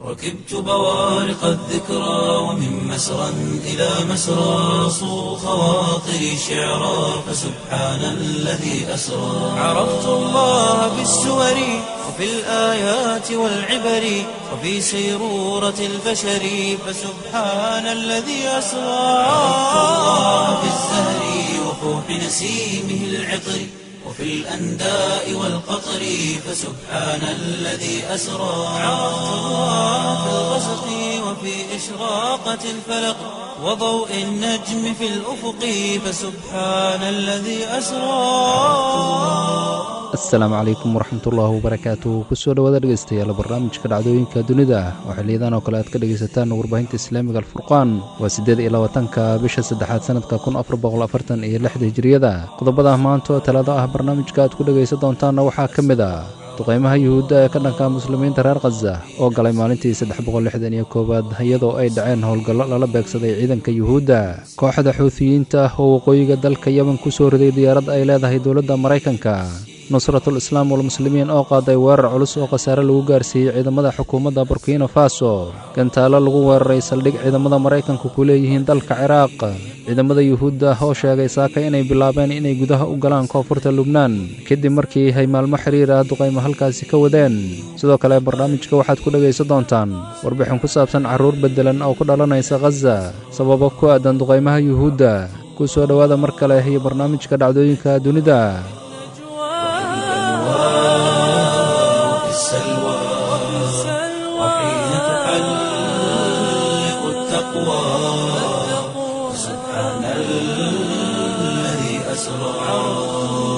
ركبت بوارق الذكرى ومن مسرى إلى مسرى صو خواطري شعرا فسبحان الذي أسرى عرفت الله بالسور وفي الآيات والعبر وفي سيرورة البشر فسبحان الذي أسرى عرفت الله بالزهر وفوح نسيمه العطر وفي الأنداء والقطر فسبحان الذي أسرى عرفت الله في الغسق وفي إشراقة الفلق وضوء النجم في الأفق فسبحان الذي أسرى asalaamu calaykum waraxmatullaahi wabarakaatu kusoo dhowaada dhegeystayaal barnaamijka dhacdooyinka dunida oo xiliyadan oo kale aad ka dhegaysataan warbaahinta islaamiga alfurqaan waa siddeed iyo labaatanka bisha saddexaad sanadka kun afar boqol afartan iyo lixda hijiriyada qodobada maanta oo talaado ah barnaamijka aad ku dhegaysan doontaanna waxaa ka mid ah duqaymaha yuhuudda ee ka dhanka muslimiinta reer khaza oo galay maalintii saddex boqol lixdan iyo koowaad iyadoo ay dhaceen howlgallo lala beegsaday ciidanka yuhuudda kooxda xuutiyiinta oo waqooyiga dalka yemen ku soo riday diyaarad ay leedahay dowladda maraykanka nusratul islaam walmuslimiin oo qaaday weerar culus oo khasaare lagu gaarsiiyey ciidamada xukuumadda burkina faso gantaalo lagu weeraray saldhig ciidamada maraykanku ku leeyihiin dalka ciraaq ciidamada yuhuudda oo sheegay saaka inay bilaabeen inay gudaha u galaan koonfurta lubnaan kadib markii ay maalmo xiriir ah duqaymo halkaasi ka wadeen sidoo kale barnaamijka waxaad ku dhegaysan doontaan warbixin ku saabsan carruur beddelan oo ku dhalanaysa khaza sababo ku aadan duqaymaha yuhuudda ku soo dhowaada mar kale iyo barnaamijka dhacdooyinka dunida وفي السلوى وحين تحلق التقوى سبحان الذي أسرى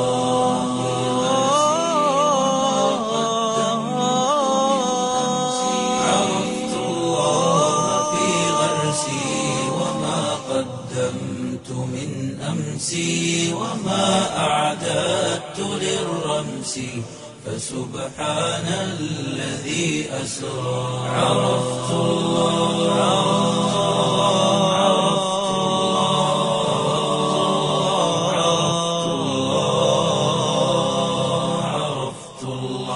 عرفت الله في غرسي وما قدمت من أمسي وما أعددت للرمس فسبحان الذي أسرى عرفت الله عرفت الله عرفت الله عرفت الله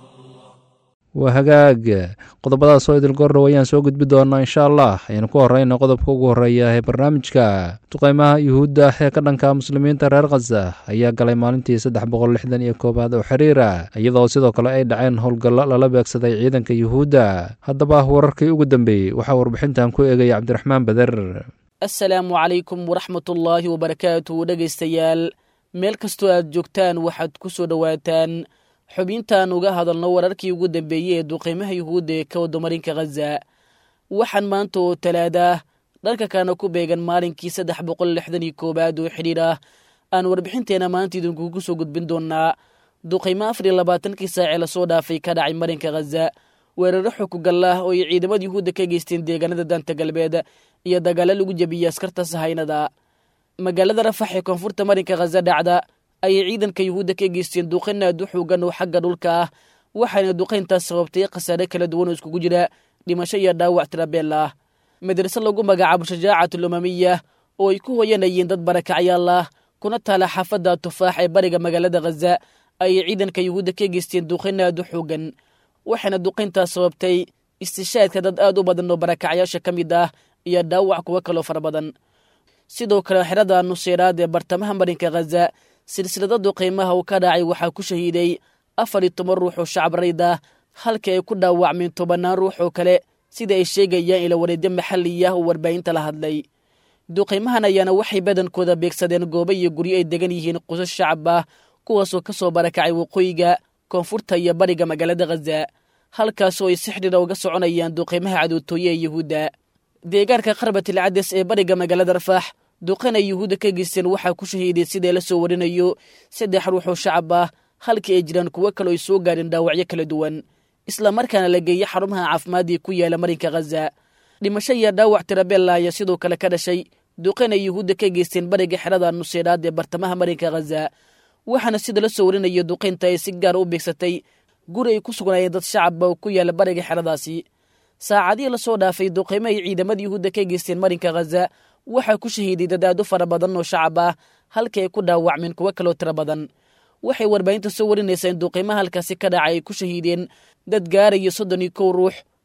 waa hagaag qodobadaas oo idil gordhow ayaan soo gudbi doonaa insha allah ayaynu ku horeyna qodobka ugu horreeya ee barnaamijka duqaymaha yuhuudda ee ka dhanka muslimiinta reer khaza ayaa galay maalintii saddex boqol lixdan iyo koowaad oo xiriira iyadoo sidoo kale ay dhaceen howlgallo lala beegsaday ciidanka yuhuudda haddaba wararkii ugu dambeeyey waxaa warbixintan ku eegaya cabdiraxmaan beder assalaamu calaykum waraxmatullaahi wabarakaatu dhegaystayaal meel kastoo aad joogtaan waxaad ku soo dhowaataan xubintaan uga hadalno wararkii ugu dambeeyey ee duqaymaha yuhuudda ee ka wadamarinka khaza waxaan maanta oo talaadah dhanka kana ku beegan maalinkii saddex boqol lixdan iyo koowaad oo xidhiir ah aan warbixinteena maanta idinkugu soo gudbin doonaa duqaymo afar iyo labaatankii saacee lasoo dhaafay ka dhacay marinka khaza weeraro xukugallah oo ay ciidamada yuhuudda ka geysteen deegaanada daanta galbeed iyo dagaalo lagu jebiyey askarta sahaynada magaalada rafax ee koonfurta marinka khaza dhacda ayay ciidanka yuhuudda ka geysteen duqayn aad u xoogan oo xagga dhulka ah waxaana duqayntaas sababtay khasaare kala duwan oo iskugu jira dhimasho iyo dhaawac tirabeel ah madrase lagu magacaabo shajaacatul umamiya oo ay ku hoyanayeen dad barakacyaal ah kuna taala xaafadda tufaax ee bariga magaalada khaza ayay ciidanka yuhuudda ka geysteen duqayn aad u xoogan waxaana duqayntaas sababtay istishaadka dad aad u badan oo barakacyaasha ka mid ah iyo dhaawac kuwo kaloo fara badan sidoo kale xerada nuseeraad ee bartamaha marinka khaza silsilada duqaymaha uu ka dhacay waxaa ku shahiiday afar iyo toban ruux oo shacab rayd ah halka ay ku dhaawacmeen tobannaan ruux oo kale sida ay sheegayaan ila wareedyo maxalli ah oo warbaahinta la hadlay duqaymahan ayaana waxay badankooda beegsadeen goobo iyo guryo ay degan yihiin qusas shacab ah kuwaasoo ka soo barakacay waqooyiga koonfurta iyo bariga magaalada khaza halkaasoo ay si xidhiira uga soconayaan duqaymaha cadootooye ee yuhuudda deegaanka qarbatil cades ee bariga magaalada rafaax duqan ay yuhuudda ka geysteen waxaa ku shahiiday sidae la soo warinayo saddex ruux oo shacab ah halkii ay jiraan kuwo kale ay soo gaadheen dhaawacyo kala duwan islamarkaana la geeyey xarumaha caafimaadii ku yaala marinka khaza dhimasho iyo dhaawac tirabella ayaa sidoo kale ka dhashay duqan ay yuhuudda ka geysteen bariga xerada nuseeraad ee bartamaha marinka khaza waxaana sida la soo warinayo duqaynta ay si gaara u beegsatay guri ay ku sugnaayeen dad shacabba oo ku yaala bariga xeradaasi saacadihii lasoo dhaafay duqaymo ay ciidamada yuhuudda ka geysteen marinka khaza waxaa ku shahiiday dad aad u fara badan oo shacab ah halkii ay ku dhaawacmeen kuwo kaloo tiro badan waxay warbaahinta soo warinaysaa in duqaymaha halkaasi ka dhacay ay ku shahiideen dad gaaraya soddon iyo kow ruux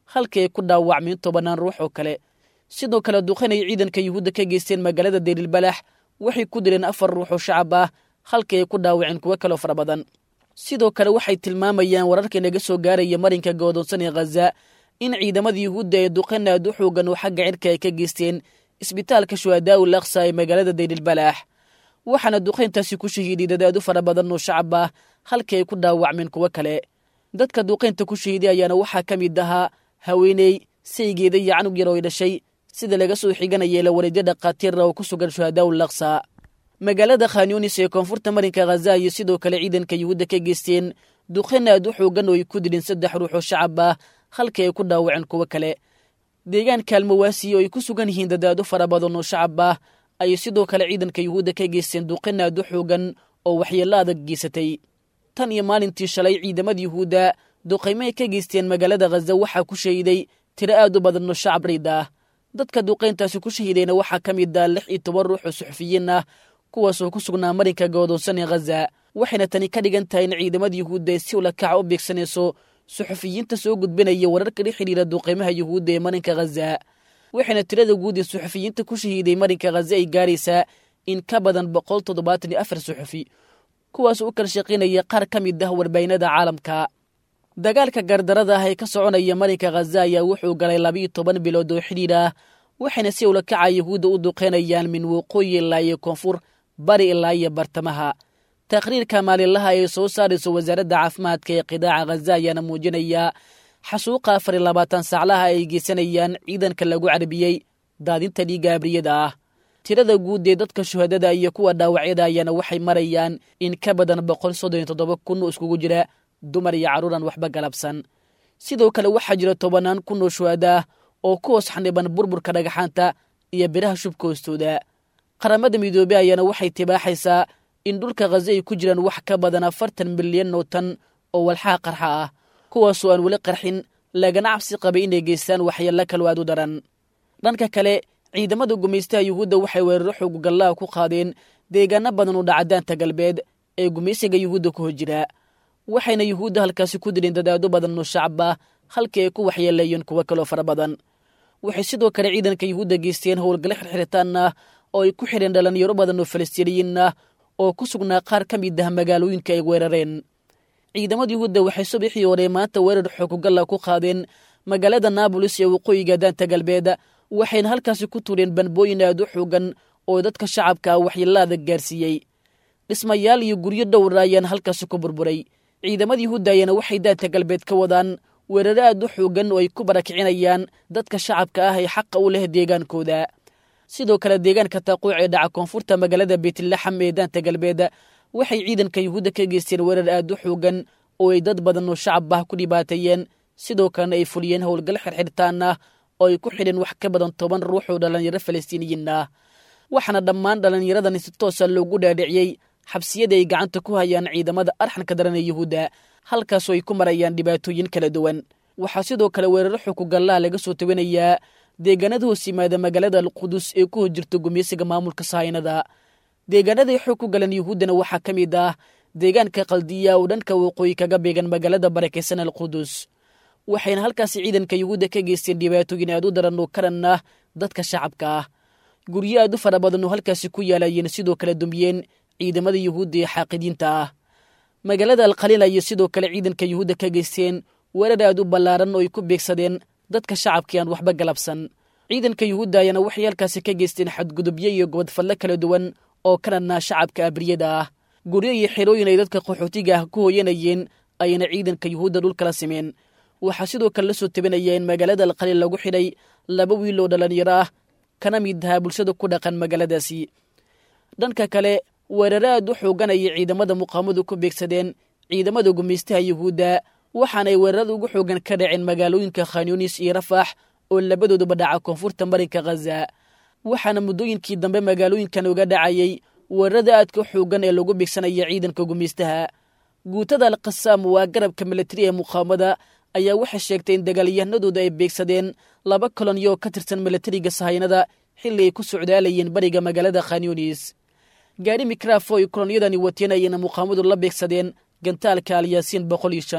halkii ay ku dhaawacmeen tobannaan ruux oo kale sidoo kale duqayn ay ciidanka yuhuudda ka geysteen magaalada derilbalax waxay ku dileen afar ruux oo shacab ah halkii ay ku dhaawaceen kuwo kaloo fara badan sidoo kale waxay tilmaamayaan wararka naga soo gaaraya marinka goodoonsan ee khaza in ciidamada yuhuudda ee duqayn aad u xoogan oo xagga cirka ay ka geysteen isbitaalka shuhadaa ul aqsa ee magaalada derilbalax waxaana duqayntaasi ku shahiiday dadaad u fara badan oo shacab ah halkii ay ku dhaawacmeen kuwo kale dadka duqaynta ku shahiiday ayaana waxaa ka mid ahaa haweeney saygeeda iyo canug yar oo ay dhashay sida laga soo xiganaya la wareedyo dhakhaatiira oo ku sugan shuhadaa ul aqsa magaalada khanyunis ee koonfurta marinka khaza iyo sidoo kale ciidanka yuhuudda ka geysteen duqayn aad u xoogan oo ay ku dileen saddex ruux oo shacab ah halkii ay ku dhaawaceen kuwo kale deegaan kaalmawaasi oo ay ku sugan yihiin dadaado fara badan oo shacab ah ayay sidoo kale ciidanka yuhuudda ka geysteen duqayn aad u xoogan oo waxyeello adag geysatay tan iyo maalintii shalay ciidamada yuhuudda duqaymo ay ka geysteen magaalada khaza waxaa ku shahiday tiro aad u badan oo shacab riid ah dadka duqayntaasi ku shahiidayna waxaa ka mid ah lix iyo toban ruux oo suxufiyiin ah kuwaasoo ku sugnaa marinka goodoonsan ee khaza waxayna tani ka dhigan tahay in ciidamada yuhuudda ay si ulakaca u beegsanayso suxufiyiinta soo gudbinaya wararka la xidhiira duqaymaha yuhuudda ee marinka khaza waxayna tirada guud ee suxufiyiinta ku shahiiday marinka khaza ay gaaraysaa in ka badan boqol toddobaatan iyo afar suxufi kuwaas u kala shaqaynaya qaar ka mid ah warbaahinada caalamka dagaalka gardarada ah ee ka soconaya marinka khaza ayaa wuxuu galay labiiyo toban bilood oo xidhiir ah waxayna si ulakaca yuhuudda u duqeynayaan min waqooyi ilaa iyo koonfur bari ilaa iyo bartamaha taqhriirka maalinlaha ee soo saarayso wasaaradda caafimaadka ee qidaaca khaza ayaana muujinaya xasuuqa afar iyo labaatan saaclaha ay geysanayaan ciidanka lagu carbiyey daadinta dhiigga abriyada ah tirada guud ee dadka shuhadada iyo kuwa dhaawacyada ayaana waxay marayaan in ka badan boqol soddon iyo toddoba kun oo iskugu jira dumar iyo carruuran waxba galabsan sidoo kale waxaa jira tobannaan kun oo shuhadaah oo ku hoos xaniban burburka dhagaxaanta iyo biraha shubka hoostooda qaramada midoobey ayaana waxay tibaaxaysaa in dhulka khaza ay ku jiraan wax ka badan afartan milyan oo tan oo walxaha qarxa ah kuwaasoo aan weli qarxin lagana cabsi qabay inay geystaan waxyeello kaloo aad u daran dhanka kale ciidamada gumaystaha yuhuudda waxay weeraro xoogugallaha ku qaadeen deegaano badan oo dhacadaanta galbeed ee gumaysiga yuhuudda ku hojira waxayna yuhuudda halkaasi ku dileen dadaado badan oo shacab ah halkii ay ku waxyeeleeyeen kuwo kaloo fara badan waxay sidoo kale ciidanka yuhuudda geysteen howlgale xirxiritaan ah oo ay ku xidheen dhalinyaro badan oo falastiiniyiin ah oo ku sugnaa qaar ka mid ah magaalooyinka ay weerareen ciidamada yuhuudda waxay subaxii hore maanta weerar xoogugalla ku qaadeen magaalada naabolis ee waqooyiga daanta galbeed waxayna halkaasi ku tuureen banbooyin aad u xoogan oo dadka shacabka ah waxyeelaada gaarsiiyey dhismayaal iyo guryo dhowra ayaana halkaasi ku burburay ciidamada yuhuudda ayaana waxay daanta galbeed ka wadaan weeraro aad u xoogan oo ay ku barakicinayaan dadka shacabka ah ee xaqa u leh deegaankooda sidoo kale deegaanka taaquuc ee dhaca koonfurta magaalada beytlaxam ee daanta galbeed waxay ciidanka yuhuudda ka geysteen weerar aad u xoogan oo ay dad badan oo shacab ah ku dhibaateeyeen sidoo kalena ay fuliyeen howlgal xirxirtaan ah oo ay ku xidheen wax ka badan toban ruux oo dhallinyaro falastiiniyiin ah waxaana dhammaan dhallinyaradani si toosa loogu dhaadhiciyey xabsiyada ay gacanta ku hayaan ciidamada arxanka daran ee yuhuudda halkaasoo ay ku marayaan dhibaatooyin kala duwan waxaa sidoo kale weeraro xukugallaha laga soo tawanayaa deegaanada hoos yimaada magaalada alqudus ee ku hor jirta gumeysiga maamulka sahaynada deegaanaday xoog ku galan yuhuuddana waxaa ka mid ah deegaanka kaldiya oo dhanka waqooyi kaga beegan magaalada barakaysan alqudus waxayna halkaasi ciidanka yuhuudda ka geysteen dhibaatooyin aad u daran oo karan ah dadka shacabka ah guryo aad u fara badan oo halkaasi ku yaalayeen sidoo kale dumiyeen ciidamada yuhuudda ee xaaqidiinta ah magaalada alkhaliil ayay sidoo kale ciidanka yuhuudda ka geysteen weerar aad u ballaaran oo ay ku beegsadeen dadka shacabkii aan waxba galabsan ciidanka yuhuudda ayaana waxay halkaasi ka geysteen xadgudubyo iyo gobodfallo kala duwan oo kanadnaa shacabka abriyada ah guryo iyo xerooyin ay dadka qaxootiga ah ku hooyanayeen ayayna ciidanka yuhuudda dhulkala simeen waxaa sidoo kale la soo tabinaya in magaalada alkhaliil lagu xidhay laba wiil oo dhallinyaro ah kana mid ahaa bulshada ku dhaqan magaaladaasi dhanka kale weeraro aad u xooganayay ciidamada muqaamadu ku beegsadeen ciidamada gumaystaha yuhuudda waxaanay weerarada ugu xoogan ka dhaceen magaalooyinka khanyunis iyo rafax oo labadooduba dhaca koonfurta marinka khaza waxaana muddooyinkii dambe magaalooyinkan uga dhacayay weerarada aadka xoogan ee lagu beegsanaya ciidanka gumaystaha guutada alkhasaam waa garabka militari ee muqaamada ayaa waxay sheegtay in dagaalyahanadooda ay beegsadeen laba kolonyo ka tirsan militariga sahaynada xilli ay ku socdaalayeen bariga magaalada khanyunis gaari mikrafo ay kolonyadani wateen ayayna muqaamadu la beegsadeen gantaalka alyaasiin boqol iyo shan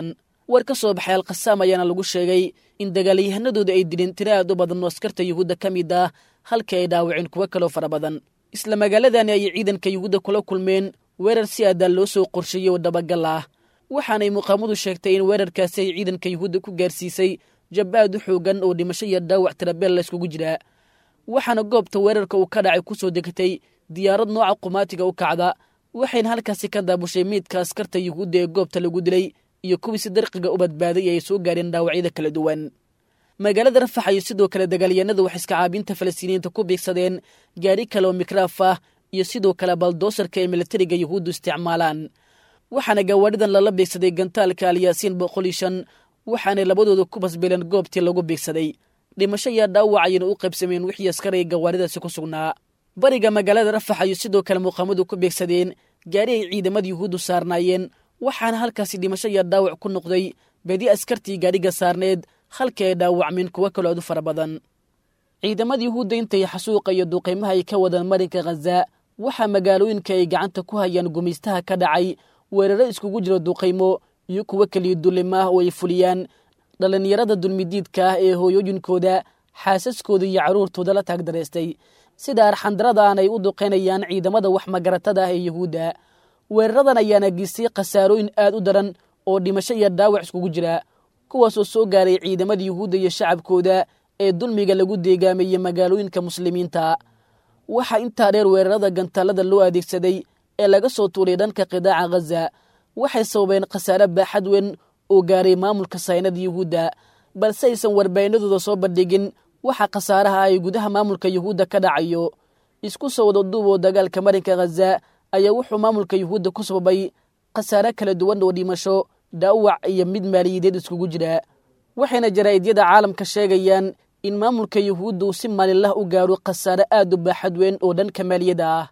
war ka soo baxay alkhasaam ayaana lagu sheegay in dagaalyahanadooda ay dileen tiro aad u badan oo askarta yuhuudda ka mid ah halkii ay dhaawaceen kuwo kaloo fara badan isla magaaladani ayay ciidanka yuhuudda kula kulmeen weerar si aadaa loo soo qorsheeyey oo dabagal ah waxaanay muqaamadu sheegtay in weerarkaasi ay ciidanka yuhuudda ku gaarsiisay jab aad u xoogan oo dhimasho iyo dhaawac tirabeel la yskugu jiraa waxaana goobta weerarka uu ka dhacay ku soo degatay diyaarad nooca qumaatiga u kacda waxayna halkaasi ka daabushay meydka askarta yuhuudda ee goobta lagu dilay iyo kuwii si darqiga u badbaaday ay soo gaareen dhaawacyada kala duwan magaalada rafax ayo sidoo kale dagaalyahanadu wax iska caabinta falastiiniyiinta ku biigsadeen gaari kale oo mikraaf ah iyo sidoo kale baldoosarka ay militariga yuhuuddu isticmaalaan waxaana gawaadhidan lala biigsaday gantaalka alyaasiin boqol iyo shan waxaanay labadooda ku basbeeleen goobtii lagu biigsaday dhimasho iyo dhaawac ayayna u qaybsameen wixii askaray gawaadhidaasi ku sugnaa bariga magaalada rafax ayo sidoo kale muuqaamadu ku beegsadeen gaari ay ciidamada yuhuuddu saarnaayeen waxaana halkaasi dhimasho iyo dhaawac ku noqday badi askartii gaadhiga saarneed halkii ay dhaawacmeen kuwo kaloo aad u fara badan ciidamada yuhuudda intay xasuuqa iyo duqaymaha ay ka wadaan marinka khaza waxaa magaalooyinka ay gacanta ku hayaan gumaystaha ka dhacay weeraro iskugu jiro duqaymo iyo kuwo keliya dullimo ah oo ay fuliyaan dhallinyarada dulmidiidka ah ee hooyooyinkooda xaasaskooda iyo carruurtooda la taagdaraystay sida arxandarada aan ay u duqaynayaan ciidamada wax magaratada ah ee yuhuudda weeraradan ayaana geystay khasaarooyin aad u daran oo dhimasho iyo dhaawac iskugu jira kuwaasoo soo gaaray ciidamada yuhuudda iyo shacabkooda ee dulmiga lagu deegaameeyey magaalooyinka muslimiinta waxaa intaa dheer weerarada gantaalada loo adeegsaday ee laga soo tuuray dhanka qidaaca khaza waxay sababeen khasaare baaxad weyn oo gaaray maamulka saynada yuhuudda balse aysan warbaahinadooda soo bandhigin waxa khasaaraha ay gudaha maamulka yuhuudda ka dhacayo isku soo wada duub oo dagaalka marinka khaza ayaa wuxuu maamulka yuhuudda ku sababay khasaare kala duwan oo dhimasho dhaawac iyo mid maaliyadeed iskugu jira waxayna jaraa'idiyada caalamka sheegayaan in maamulka yuhuudda uu si maalinlah u gaaro khasaare aad u baaxad weyn oo dhanka maaliyadda ah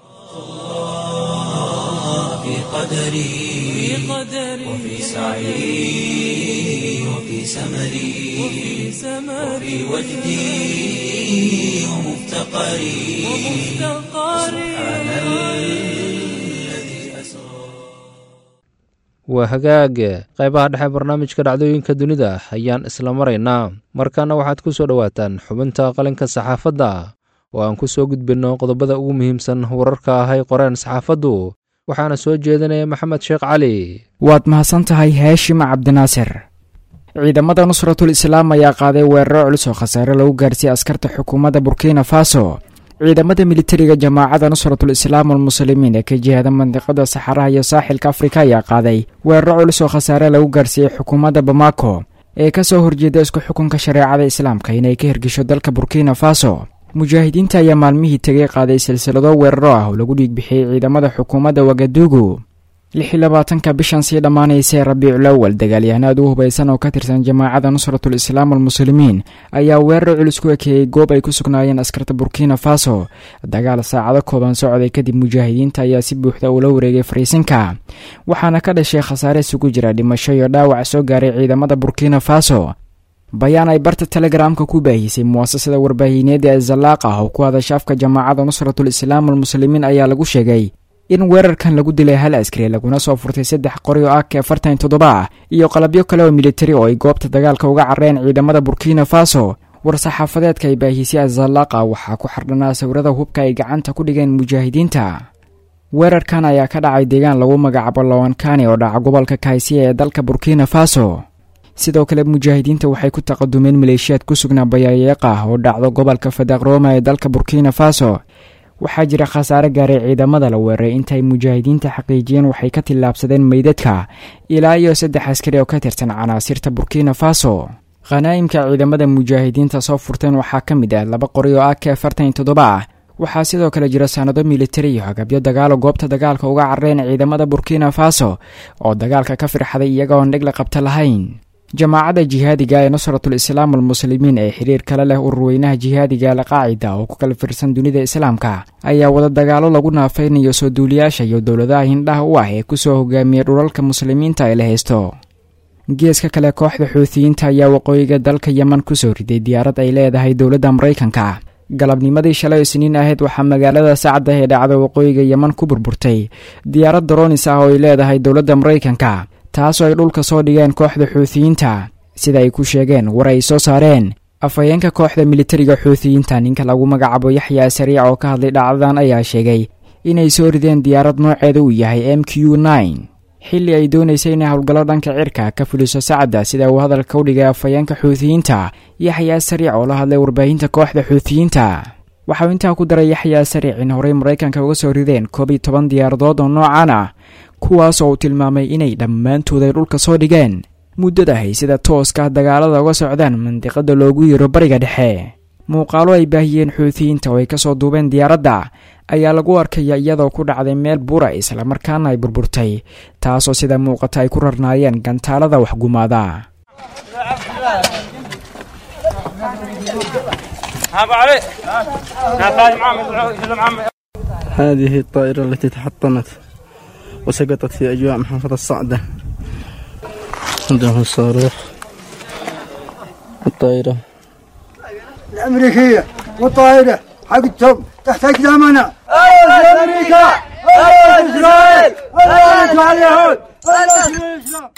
في قدري وفي سعي وفي سمري وفي وجدي ومفتقري سبحان الذي أسرى waa hagaag qaybaha dhexe barnaamijka dhacdooyinka dunida ayaan isla maraynaa markaana waxaad ku soo dhowaataan xubinta qalinka saxaafadda oo aan ku soo gudbinno qodobada ugu muhiimsan wararka ahay qoreen saxaafaddu waxaana soo jeedinaya maxamed sheekh cali waad mahadsan tahay haashim cabdinaasir ciidamada nusratul islaam ayaa qaaday weeraro culus oo khasaare lagu gaarsiiyey askarta xukuumadda burkina faso ciidamada militariga jamaacada nusratul islaam almuslimiin ee ka jihada mandiqada saxaraha iyo saaxilka afrika ayaa qaaday weeraro culus oo khasaare lagu gaarsiiyey xukuumadda bamako ee ka soo horjeeda isku xukunka shareecada islaamka inay ka hirgesho dalka burkina faso mujaahidiinta ayaa maalmihii tegay qaaday silsilado weeraro ah oo lagu dhiigbixiyey ciidamada xukuumadda wagadugu lix iyo labaatanka bishan sii dhammaanaysa rabiicul awal dagaalyahanaad u hubaysan oo ka tirsan jamaacada nusratul islaam almuslimiin ayaa weerar culus ku ekeeyey goob ay ku sugnaayeen askarta burkina faso dagaal saacado kooban socday kadib mujaahidiinta ayaa si buuxda ula wareegay fariisinka waxaana ka dhashay khasaare isugu jira dhimasho iyo dhaawac soo gaaray ciidamada burkina faso bayaan ay barta telegramka ku baahisay muwaasasada warbaahineeda ee zalaaq ah oo ku hadasha afka jamaacada nusratul islaam almuslimiin ayaa lagu sheegay in weerarkan lagu dilay hal askari laguna soo furtay saddex qori oo ak afartan toddoba ah iyo qalabyo kale oo militari oo ay goobta dagaalka uga carreen ciidamada burkina faso war-saxaafadeedka ay baahisay azalaaqa waxaa ku xardhanaa sawirada hubka ay gacanta ku dhigeen mujaahidiinta weerarkan ayaa ka dhacay deegaan lagu magacaabo lawankani oo dhaca gobolka kaisiya ee dalka burkina faso sidoo kale mujaahidiinta waxay ku taqadumeen maleeshiyaad ku sugnaa bayaayeeqa ah oo dhacdo gobolka fadakroma ee dalka burkina faso waxaa jira khasaare gaaray ciidamada la weeraray intaay mujaahidiinta xaqiijiyeen waxay ka tillaabsadeen meydadka ilaa iyo saddex askari oo ka tirsan canaasirta burkina faso khanaa'imka ciidamada mujaahidiinta soo furteen waxaa ka mid ah laba qori oo ak afartan iyo toddoba ah waxaa sidoo kale jira sanado militari iyo hagabyo dagaalo goobta dagaalka uga carreen ciidamada burkina faso oo dagaalka ka firxaday iyagoon dhig la qabta lahayn jamaacadda jihaadiga ee nusratul islaam almuslimiin ee xiriir kale leh ururweynaha jihaadiga alqaacida oo ku kala firsan dunida islaamka ayaa wada dagaalo lagu naafaynayo soo duuliyaasha iyo dowladaha hindhaha u ah ee kusoo hogaamiyey dhulalka muslimiinta ee la haysto geeska kale kooxda xuutiyiinta ayaa waqooyiga dalka yeman kusoo riday diyaarad ay leedahay dowladda maraykanka galabnimadii shalay isniin ahayd waxaa magaalada sacda ee dhacda waqooyiga yeman ku burburtay diyaarad daroonis ah oo ay leedahay dowladda maraykanka taasoo ay dhulka soo dhigeen kooxda xuutiyiinta sida ay ku sheegeen war ay soo saareen afhayeenka kooxda militariga xuutiyiinta ninka lagu magacaabo yaxyaa sariic oo ka hadlay dhacdadan ayaa sheegay inay soo rideen diyaarad nooceeda uu yahay m q nine xilli ay doonaysay inay howlgallo dhanka cirka ka fuliso sacadda sida uu hadalka u dhigay afhayeenka xuutiyiinta yaxyaa sariic oo la hadlay warbaahinta kooxda xuutiyiinta waxauu intaa ku daray yaxyaa sariic in horey maraykanka uga soo rideen koob iyo toban diyaaradood oo noocan ah kuwaas oo uu tilmaamay inay dhammaantood ay dhulka soo dhigeen muddadahay sida tooska dagaalada uga socdaan mandiqada loogu yiro bariga dhexe muuqaalo ay baahiyeen xuutiyiinta oo ay kasoo duubeen diyaaradda ayaa lagu arkaya iyadoo ku dhacday meel bura islamarkaana ay burburtay taasoo sida muuqata ay ku rarnaayeen gantaalada waxgumaada هذه الطائرة التي تحطمت وسقطت في أجواء محافظة الصعدة عندهم الصاروخ الطائرة الأمريكية والطائرة حقتهم تحت أقدامنا الله أمريكا الله إسرائيل الله على اليهود الله الإسلام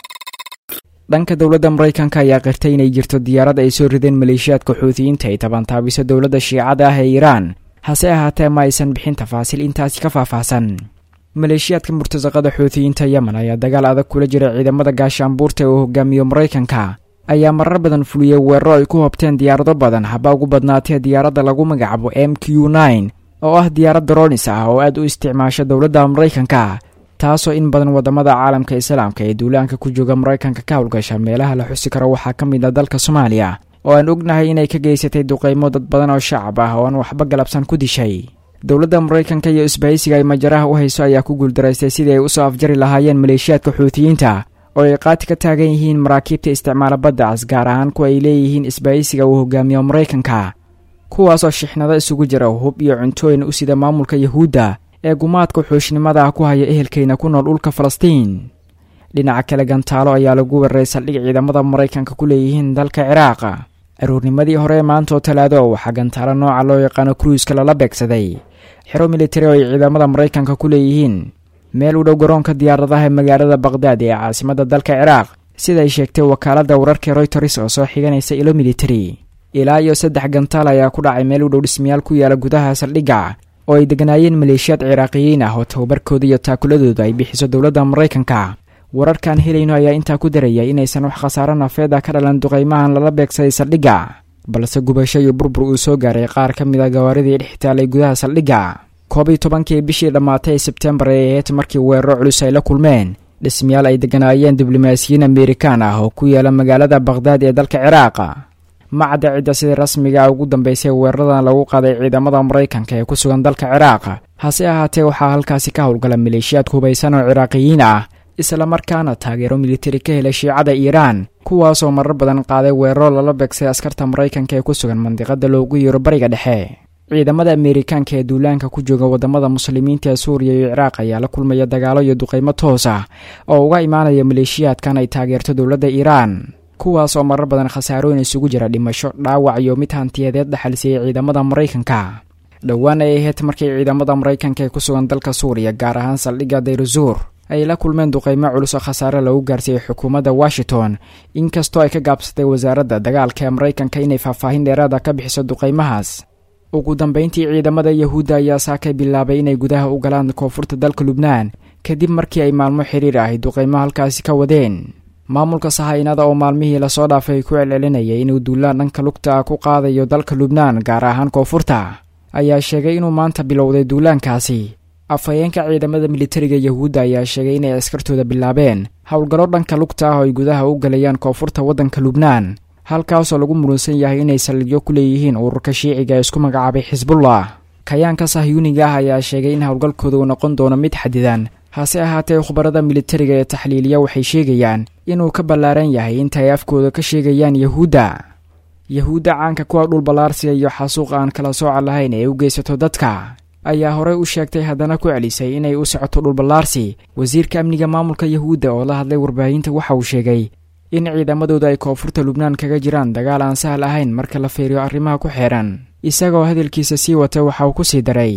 dhanka dowladda maraykanka ayaa qirtay inay jirto diyaarad ay soo rideen maleeshiyaadka xuutiyiinta ay tabantaabisa dowladda shiicada ah ee iiraan hase ahaatee ma aysan bixin tafaasiil intaasi ka faahfaahsan maleeshiyaadka murtasaqada xuutiyiinta yemen ayaa dagaal adag kula jira ciidamada gaashaanbuurta uu hogaamiyo maraykanka ayaa marar badan fuliyey weeraro ay ku hobteen diyaarado badan haba ugu badnaatee diyaaradda lagu magacaabo m q nine oo ah diyaarad daroonis ah oo aad u isticmaasha dowladda maraykanka taasoo in badan wadamada caalamka islaamka ee duulaanka ku jooga maraykanka ka howlgasha meelaha la xusi karo waxaa ka mid ah dalka soomaaliya oo aan ognahay inay ka geysatay duqeymo dad badan oo shacab ah oo aan waxba galabsan ku dishay dowladda maraykanka iyo isbahaysiga ay majaraha u hayso ayaa ku guuldaraystay sidii ay usoo afjari lahaayeen maleeshiyaadka xuutiyiinta oo ay qaati ka taagan yihiin maraakiibta isticmaala baddaas gaar ahaan kuwa ay leeyihiin isbahaysiga uu hogaamiyo maraykanka kuwaasoo shixnado isugu jira hub iyo cuntooyin u sida maamulka yahuudda ee gumaadka xuushnimada ku haya ehelkeyna ku nool dhulka falastiin dhinaca kale gantaalo ayaa lagu weeraray saldhig ciidamada maraykanka ku leeyihiin dalka ciraaq aroornimadii hore ee maanta oo talaado waxaa gantaalo nooca loo yaqaano kruiska lala beegsaday xero militari oo ay ciidamada maraykanka ku leeyihiin meel u dhow garoonka diyaaradaha ee magaalada baqhdaad ee caasimadda dalka ciraaq sida ay sheegtay wakaaladda wararka royters oo soo xiganaysa ilo militari ilaa iyo saddex gantaal ayaa ku dhacay meel u dhow dhismayaal ku yaala gudaha saldhigga oo ay deganaayeen maleeshiyaad ciraaqiyiin ah oo tababarkooda iyo taakuladooda ay bixiso dowladda maraykanka wararkaan helayno ayaa intaa ku daraya inaysan wax khasaaro nafeeda ka dhalan duqaymahan lala beegsaday saldhigga balse gubasho iyo burbur uu soo gaaray qaar ka mid a gawaaridii dhex taalay gudaha saldhigga koob iyo tobankii bishii dhammaatay sebtembar ee aheyd markii weeraro culus ay la kulmeen dhismayaal ay deganaayeen diblomaasiyiin amerikaan ah oo ku yaala magaalada baqhdaad ee dalka ciraaq macadda cidda sidii rasmiga ugu dambeysay weeraradan lagu qaaday ciidamada maraykanka ee ku sugan dalka ciraaq hase ahaatee waxaa halkaasi ka howlgala maleeshiyaad hubaysan oo ciraaqiyiin ah islamarkaana taageero militari ka helay shiicada iiraan kuwaasoo marar badan qaaday weeraro lala beegsay askarta maraykanka ee ku sugan mandiqada loogu yeero bariga dhexe ciidamada ameerikaanka ee duulaanka ku jooga wadamada muslimiinta ee suuriya iyo ciraaq ayaa la kulmaya dagaalo iyo duqeymo toos ah oo uga imaanaya maleeshiyaadkan ay taageerto dowladda iiraan kuwaas oo marar badan khasaarooyin isugu jira dhimasho dhaawac iyo mid hantiyadeed dhaxalsiiyey ciidamada maraykanka dhowaan ay ahayd markii ciidamada maraykanka ee ku sugan dalka suuriya gaar ahaan saldhigga dayruzuur ay la kulmeen duqeymo culus oo khasaare lagu gaarsiiyey xukuumadda washington inkastoo ay ka gaabsatay wasaaradda dagaalka ee maraykanka inay faahfaahin dheeraada ka bixiso duqeymahaas ugu dambeyntii ciidamada yahuudda ayaa saakay bilaabay inay gudaha u galaan koonfurta dalka lubnaan kadib markii ay maalmo xiriir ahy duqeymo halkaasi ka wadeen maamulka sahaynada oo maalmihii lasoo dhaafay ku celcelinayay inuu duulaan dhanka lugta ku qaadayo dalka lubnaan gaar ahaan koonfurta ayaa sheegay inuu maanta bilowday duulaankaasi afhayeenka ciidamada militariga yahuudda ayaa sheegay inay askartooda bilaabeen howlgallo dhanka lugta ah oo ay gudaha u galayaan koonfurta waddanka lubnaan halkaasoo lagu muransan yahay inay saldhigyo ku leeyihiin ururka shiiciga ee isku magacaabay xisbullah kayaanka sahyuuniga ah ayaa sheegay in howlgalkooda uu noqon doono mid xadidan hase ahaatee khubarada militariga ee taxliiliya waxay sheegayaan inuu ka ballaaran yahay inta ay afkooda ka sheegayaan yahuudda yahuudda caanka kuwa dhul ballaarsiga iyo xasuuq aan kala sooca lahayn ee u geysato dadka ayaa horey u sheegtay haddana ku celisay inay u socoto dhulballaarsi wasiirka amniga maamulka yahuudda oo la hadlay warbaahinta waxa uu sheegay in ciidamadooda ay koonfurta lubnaan kaga jiraan dagaal aan sahal ahayn marka la fiiriyo arrimaha ku xeedhan isagoo hadalkiisa sii wata waxa uu ku sii daray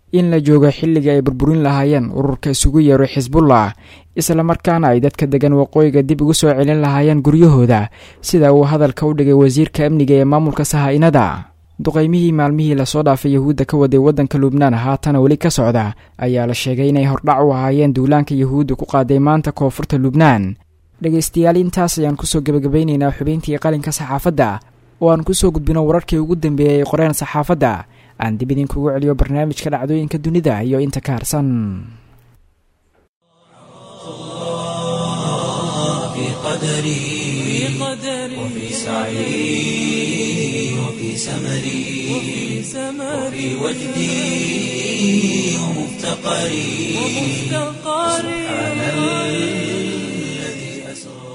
in la joogo xilligii ay burburin lahaayeen ururka isugu yeero xisbullah islamarkaana ay dadka degan waqooyiga dib ugu soo celin lahaayeen guryahooda sida uu hadalka u dhigay wasiirka amniga ee maamulka sahaa-inada duqaymihii maalmihii lasoo dhaafay yahuudda ka waday waddanka lubnaan haatana weli ka socda ayaa la sheegay inay hordhac u ahaayeen duulaanka yahuudda ku qaaday maanta koonfurta lubnaan dhegaystayaal intaas ayaan kusoo gebagabeynaynaa xubeyntii qalinka saxaafadda oo aan kusoo gudbino wararkii ugu dambeeyey ay qoreen saxaafadda aan dib idinkugu celiyo barnaamijka dhacdooyinka dunida iyo inta ka harsan في قدري وفي سعي وفي سمري وفي وجدي ومفتقري سبحان الذي أسرى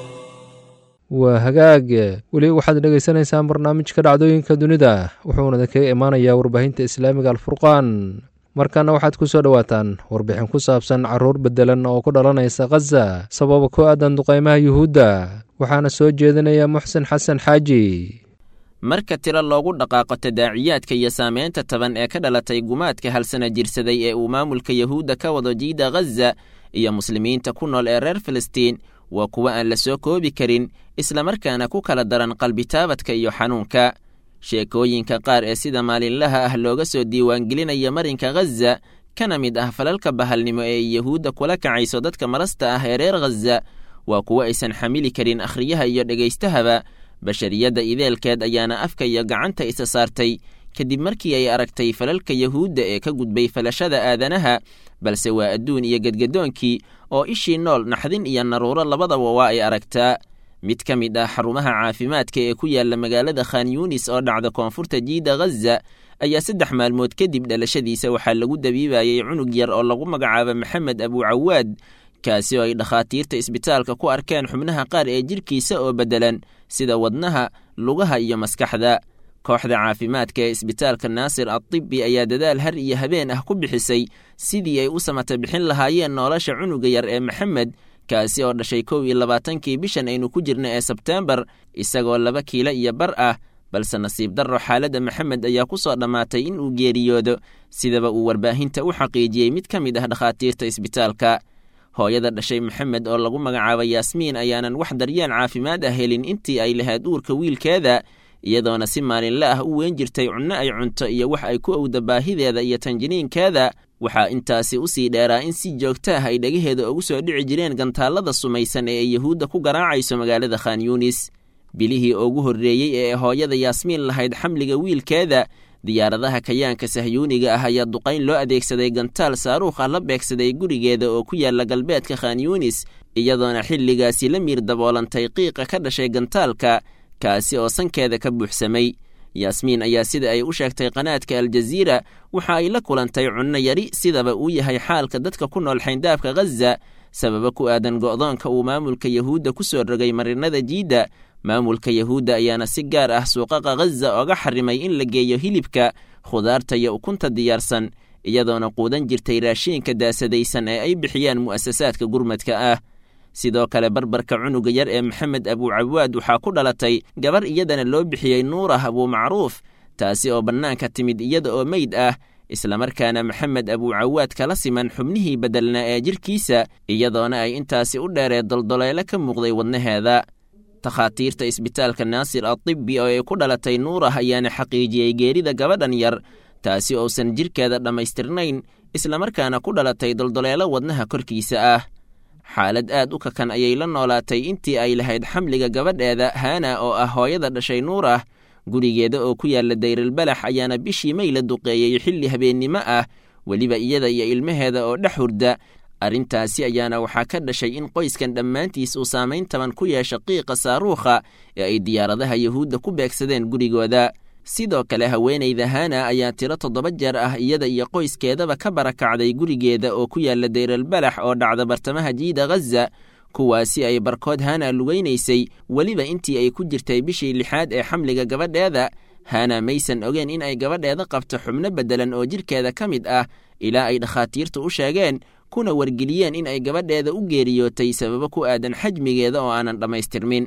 waa hagaag weli waxaad dhegaysanaysaan barnaamijka dhacdooyinka dunida wuxuuna kaga imaanayaa warbaahinta islaamiga alfurqaan markaana waxaad ku soo dhowaataan warbixin ku saabsan caruur bedelan oo ku dhalanaysa khaza sababa ku aadan duqaymaha yuhuudda waxaana soo jeedinaya muxsen xasan xaaji marka tiro loogu dhaqaaqo tadaaciyaadka iyo saameynta taban ee ka dhalatay gumaadka halsana jirsaday ee uu maamulka yahuudda ka wado jiida khaza iyo muslimiinta ku nool ee reer filistiin waa kuwo aan la soo koobi karin islamarkaana ku kala daran qalbitaabadka iyo xanuunka sheekooyinka qaar ee sida maalinlaha ah looga soo diiwaangelinaya marinka khaza kana mid ah falalka bahalnimo ee yahuudda kula kacayso dadka marasta ah ee reer khaza waa kuwo aysan xamili karin akhriyaha iyo dhegaystahaba bashariyadda ideelkeed ayaana afka iyo gacanta isa saartay kadib markii ay aragtay falalka yahuudda ee ka gudbay falashada aadanaha balse waa adduun iyo gedgadoonkii oo ishii nool naxdin iyo naruuro labadaba waa ay aragtaa mid ka mid ah xarumaha caafimaadka ee ku yaala magaalada khan yunis oo dhacda koonfurta jiida khaza ayaa saddex maalmood kadib dhalashadiisa waxaa lagu dabiibayay cunug yar oo lagu magacaabo maxamed abuucawaad kaasi oo ay dhakhaatiirta isbitaalka ku arkeen xubnaha qaar ee jidhkiisa oo beddelan sida wadnaha lugaha iyo maskaxda kooxda caafimaadka ee isbitaalka naasir adtibbi ayaa dadaal har iyo habeen ah ku bixisay sidii ay u samata bixin lahaayeen nolosha cunuga yar ee maxamed kaasi oo dhashay kow iyo labaatankii bishan aynu ku jirna ee sebteembar isagoo laba kiilo iyo bar ah balse nasiib darro xaaladda maxamed ayaa ku soo dhammaatay in uu geeriyoodo sidaba uu warbaahinta u xaqiijiyey mid ka mid ah dhakhaatiirta isbitaalka hooyada dhashay maxamed oo lagu magacaabo yaasmiin ayaanan wax daryeel caafimaad ah helin intii ay lahayd uurka wiilkeeda iyadoona si maalinle ah u weyn jirtay cunno ay cunto iyo wax ay ku owda baahideeda iyo tanjiniinkeeda waxaa intaasi usii dheeraa in si joogta ah ay dhagaheeda ugu soo dhici jireen gantaallada sumaysan ee ay yahuudda ku garaacayso magaalada khan yunis bilihii ugu horreeyey ee hooyada yaasmiin lahayd xamliga wiilkeeda diyaaradaha kayaanka sahyuuniga ah ayaa duqayn loo adeegsaday gantaal saaruukh ah la beegsaday gurigeeda oo ku yaala galbeedka khan yunis iyadoona xilligaasi la miir daboolantay qiiqa ka dhashay gantaalka kaasi oo sankeeda ka buuxsamay yaasmiin ayaa sida ay u sheegtay qanaadka aljaziira waxa ay la kulantay cunno yari sidaba uu yahay xaalka dadka ku nool xayndaabka khaza sababa ku aadan go'doonka uu maamulka yahuudda ku soo rogay marinada jiidda maamulka yahuudda ayaana si gaar ah suuqaqa khaza oga xarimay in la geeyo hilibka khudaarta iyo ukunta diyaarsan iyadoona quudan jirtay raashiinka daasadaysan ee ay bixiyaan mu'asasaadka gurmadka ah sidoo kale barbarka cunuga yar ee maxamed abuucawaad waxaa ku dhalatay gabar iyadana loo bixiyey nuurah abuumacruuf taasi oo bannaanka timid iyada oo meyd ah islamarkaana maxamed abuucawaad kala siman xubnihii beddelnaa ee jidhkiisa iyadoona ay intaasi u dheeree doldoleelo ka muuqday wadnaheeda takhaatiirta isbitaalka naasir adibbi oo ay ku dhalatay nuurah ayaana xaqiijiyey geerida gabadhan yar taasi ousan jidhkeeda dhammaystirnayn islamarkaana ku dhalatay doldoleelo wadnaha korkiisa ah xaalad aad u kakan ayay la noolaatay intii ay lahayd xamliga gabadheeda haana oo ah hooyada dhashay nuurah gurigeeda oo ku yaalla dayrilbalax ayaana bishii may la duqeeyey xilli habeennimo ah weliba iyada iyo ilmaheeda oo dhex hurda arrintaasi ayaana waxaa ka dhashay in qoyskan dhammaantiis uu saamayn taban ku yeesha qiiqa saaruukha ee ay diyaaradaha yahuudda ku beegsadeen gurigooda sidoo kale haweenayda hana ayaa tiro toddoba jeer ah iyada iyo qoyskeedaba ka barakacday gurigeeda oo ku yaalla dayrilbalax oo dhacda bartamaha jiida khaza kuwaasi ay barkood hana lugaynaysay weliba intii ay ku jirtay bishii lixaad ee xamliga gabadheeda hana maysan ogeen in ay gabadheeda qabto xubno beddelan oo jidhkeeda ka mid ah ilaa ay dhakhaatiirtu u sheegeen kuna wargeliyeen in ay gabadheeda u geeriyootay sababo ku aadan xajmigeeda oo aanan dhammaystirmin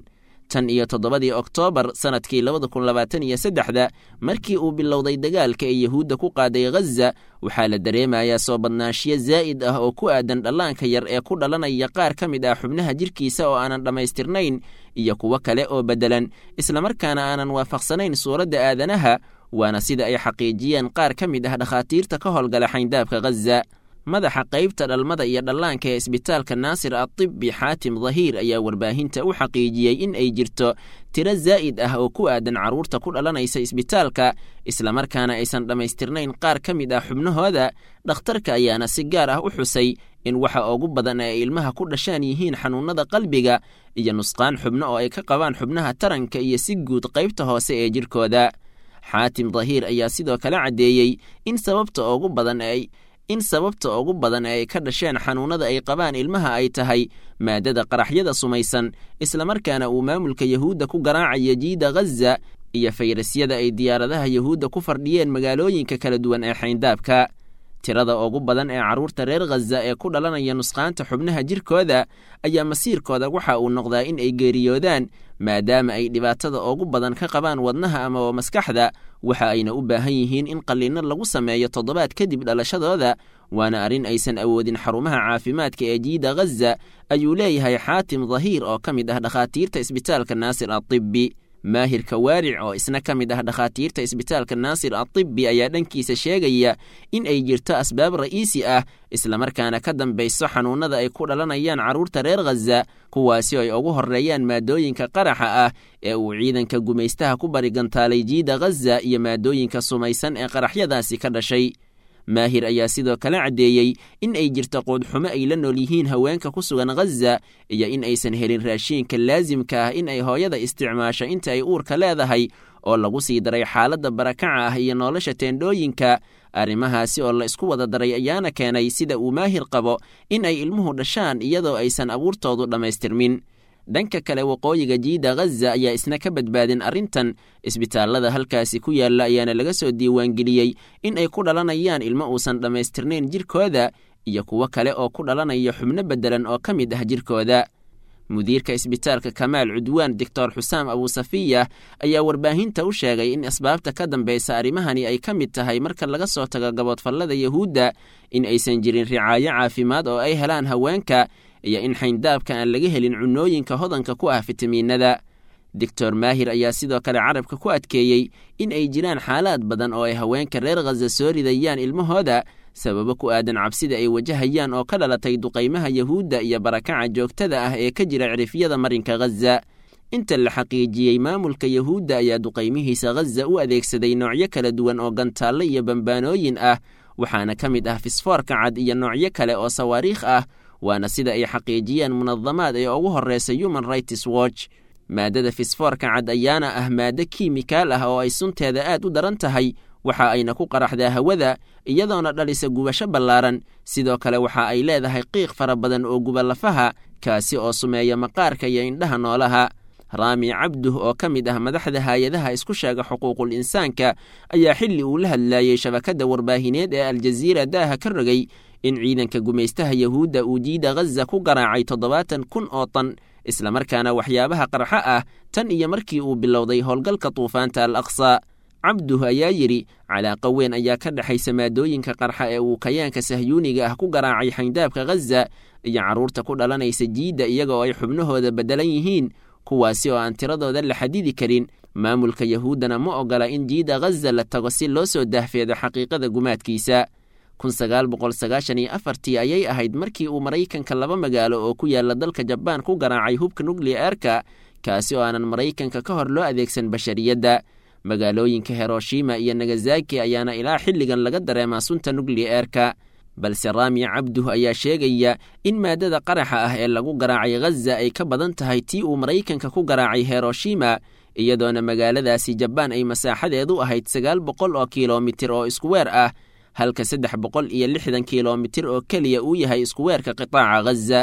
tan iyo toddobadii oktoobar sannadkii labada kun labaatan iyo saddexda markii uu bilowday dagaalka ee yuhuudda ku qaaday ghaza waxaa la dareemayaa soo badnaanshiyo zaa'id ah oo ku aadan dhallaanka yar ee ku dhalanaya qaar ka mid ah xubnaha jirkiisa oo aanan dhammaystirnayn iyo kuwo kale oo beddelan islamarkaana aanan waafaqsanayn suuradda aadanaha waana sida ay xaqiijiyeen qaar ka mid ah dhakhaatiirta ka howlgala xayndaabka ghaza madaxa qaybta dhalmada iyo dhallaanka ee isbitaalka naasir atibbi xaatim dahiir ayaa warbaahinta u xaqiijiyey in ay jirto tiro zaa'id ah oo ku aadan carruurta ku dhalanaysa isbitaalka islamarkaana aysan dhammaystirnayn qaar ka mid ah xubnahooda dhakhtarka ayaana si gaar ah u xusay in waxa ugu badan ay ilmaha ku dhashaan yihiin xanuunnada qalbiga iyo nusqaan xubno oo ay ka qabaan xubnaha taranka iyo si guud qaybta hoose ee jirkooda xaatim dahiir ayaa sidoo kale caddeeyey in sababta ugu badan ay in sababta ugu badan ee ay ka dhasheen xanuunnada ay qabaan ilmaha ay tahay maadada qaraxyada sumaysan islamarkaana uu maamulka yahuudda ku garaacayo jiida ghaza iyo fayrasyada ay diyaaradaha yahuudda ku fardhiyeen magaalooyinka kala duwan ee xayndaabka tirada ugu badan ee carruurta reer khaza ee ku dhalanaya nusqaanta xubnaha jirkooda ayaa masiirkooda waxa uu noqdaa in ay geeriyoodaan maadaama ay dhibaatada ugu badan ka qabaan wadnaha amaba maskaxda waxa ayna u baahan yihiin in qalliinno lagu sameeyo toddobaad kadib dhalashadooda waana arrin aysan awoodin xarumaha caafimaadka ee jiida ghaza ayuu leeyahay xaatim dahiir oo ka mid ah dhakhaatiirta isbitaalka naasir atibbi maahirka waaric oo isna ka mid ah dhakhaatiirta isbitaalka naasir atibbi ayaa dhankiisa sheegaya in ay jirto asbaab ra'iisi ah islamarkaana ka dambayso xanuunnada ay ku dhalanayaan carruurta reer khaza kuwaasi oo ay ugu horreeyaan maadooyinka qaraxa ah ee uu ciidanka gumaystaha ku barigantaalay jiida ghaza iyo maadooyinka sumaysan ee qaraxyadaasi ka dhashay maahir ayaa sidoo kale caddeeyey in ay jirto quudxumo ay la nool yihiin haweenka ku sugan ghaza iyo in aysan helin raashiinka laasimka ah in ay hooyada isticmaasho inta ay uurka leedahay oo lagu sii daray xaaladda barakaca ah iyo nolosha teendhooyinka arrimahaasi oo la isku wada daray ayaana keenay sida uu maahir qabo in ay ilmuhu dhashaan iyadoo aysan abuurtoodu dhammaystirmin dhanka kale waqooyiga jiida ghaza ayaa isna ka badbaadin arrintan isbitaallada halkaasi ku yaalla ayaana laga soo diiwaangeliyey in ay ku dhalanayaan ilmo uusan dhammaystirnayn jirkooda iyo kuwo kale oo ku dhalanaya xubno beddelan oo ka mid ah jirkooda mudiirka isbitaalka kamaal cudwaan doctor xusaam abuusafiya ayaa warbaahinta u sheegay in asbaabta ka dambaysa arrimahani ay ka mid tahay marka laga soo tago gaboodfallada yahuudda in aysan jirin ricaayo caafimaad oo ay helaan haweenka iyo in xayndaabka aan laga helin cunooyinka hodanka ku ah fitamiinada doctor maahir ayaa sidoo kale carabka ku adkeeyey in ay jiraan xaalaad badan oo ay haweenka reer khaza soo ridayaan ilmahooda sababo ku aadan cabsida ay wajahayaan oo ka dhalatay duqaymaha yahuudda iyo barakaca joogtada ah ee ka jira cirifyada marinka ghaza inta la xaqiijiyey maamulka yahuudda ayaa duqaymihiisa ghaza u adeegsaday noocyo kala duwan oo gantaallo iyo bambaanooyin ah waxaana ka mid ah fisfoorka cad iyo noocyo kale oo sawaariikh ah waana sida ay xaqiijiyeen munadamaad ee ugu horreysa human rights watch maadada fisfoorka cad ayaana ah maaddo kiimikaal ah oo ay sunteeda aad u daran tahay waxa ayna ku qaraxdaa hawada iyadoona dhalisa gubasho ballaaran sidoo kale waxa ay leedahay qiiq fara badan oo guba lafaha kaasi oo sumeeya maqaarka iyo indhaha noolaha raami cabduh oo ka mid ah madaxda haay-adaha isku sheega xuquuqul insaanka ayaa xilli uu la hadlaayey shabakadda warbaahineed ee aljaziira daaha ka rogay in ciidanka gumaystaha yahuudda uu jiida ghaza ku garaacay toddobaatan kun oo tan islamarkaana waxyaabaha qarxo ah tan iyo markii uu bilowday howlgalka duufaanta al aqsa cabduh ayaa yidhi calaaqa weyn ayaa ka dhexaysa maadooyinka qarxa ee uu kayaanka sahyuuniga ah ku garaacay xayndaabka ghaza iyo carruurta ku dhalanaysa jiidda iyagaoo ay xubnahooda beddelan yihiin kuwaasi oo aan tiradooda la xadidi karin maamulka yahuuddana ma ogola in jiida ghaza la tago si loo soo dahfeedo xaqiiqada gumaadkiisa kun sagaal boqol sagaashan iyo afartii ayay ahayd markii uu maraykanka laba magaalo oo ku yaalla dalka jabaan ku garaacay hubka nukliyeerka kaasi oo aanan maraykanka ka hor loo adeegsan bashariyadda magaalooyinka hiroshima iyo nagasaki ayaana ilaa xilligan laga dareemaa sunta nukliyeerka balse raamiya cabduh ayaa sheegaya in maadada qaraxa ah ee lagu garaacay ghaza ay ka badan tahay tii uu maraykanka ku garaacay hiroshima iyadoona magaaladaasi jabaan ay masaaxadeedu ahayd sagaal boqol oo kilomitir oo iskuweer ah halka saddex boqol iyo lixdan kilomitir oo keliya uu yahay iskuweerka qitaaca ghaza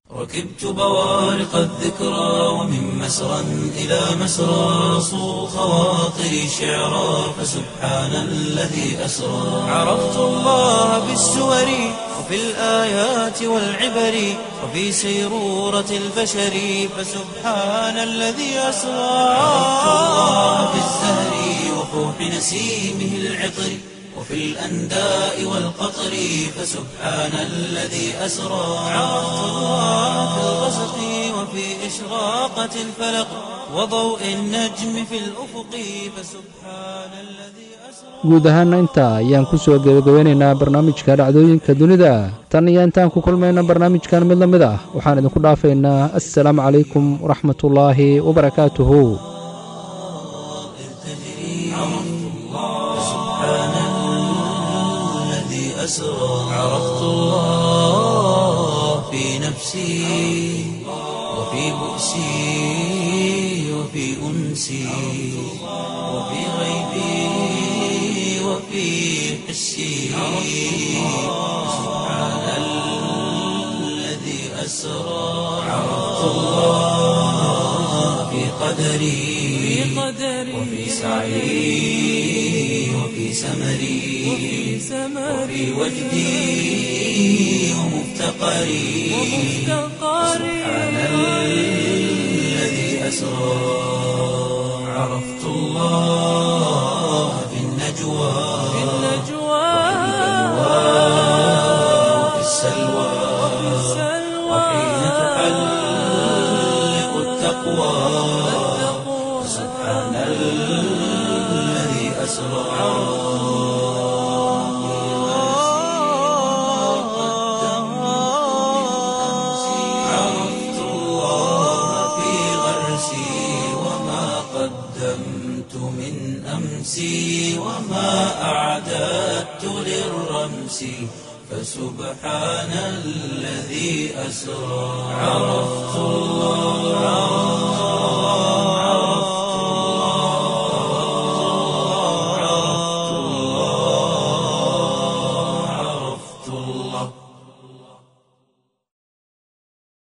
ركبت بوارق الذكرى ومن مسرى إلى مسرى صو خواطري شعرا فسبحان الذي أسرى عرفت الله بالسور وفي الآيات والعبر وفي سيرورة البشر فسبحان الذي أسرى عرفت الله بالزهر وفوح نسيمه العطر وفي الأنداء والقطر فسبحان الذي أسرى عرفت الله في الغسق وفي إشراقة الفلق وضوء النجم في الأفق فسبحان الذي أسرى guud ahaana intaa ayaan ku soo gebagabeynaynaa barnaamijka dhacdooyinka dunida tan iyo intaan ku kulmayna barnaamijkan mid la mid ah waxaan idinku dhaafaynaa assalaamu calaykum waraxmatullaahi wabarakaatuhu الذي أسرى عرفت الله في نفسي وفي بؤسي وفي أنسي وفي غيبي وفي حسي سبحان الذي أسرى عرفت الله في قدري وفي سعي وفي سمري وفي وجدي ومفتقري سبحان الذي أسرى عرفت الله في النجوى وفي السلوى وحين تحلق التقوى سبحان الذي أسرى عرفت الله في غرسي وما قدمت من أمسي وما أعددت للرمس فسبحان الذي أسرى عرفت الله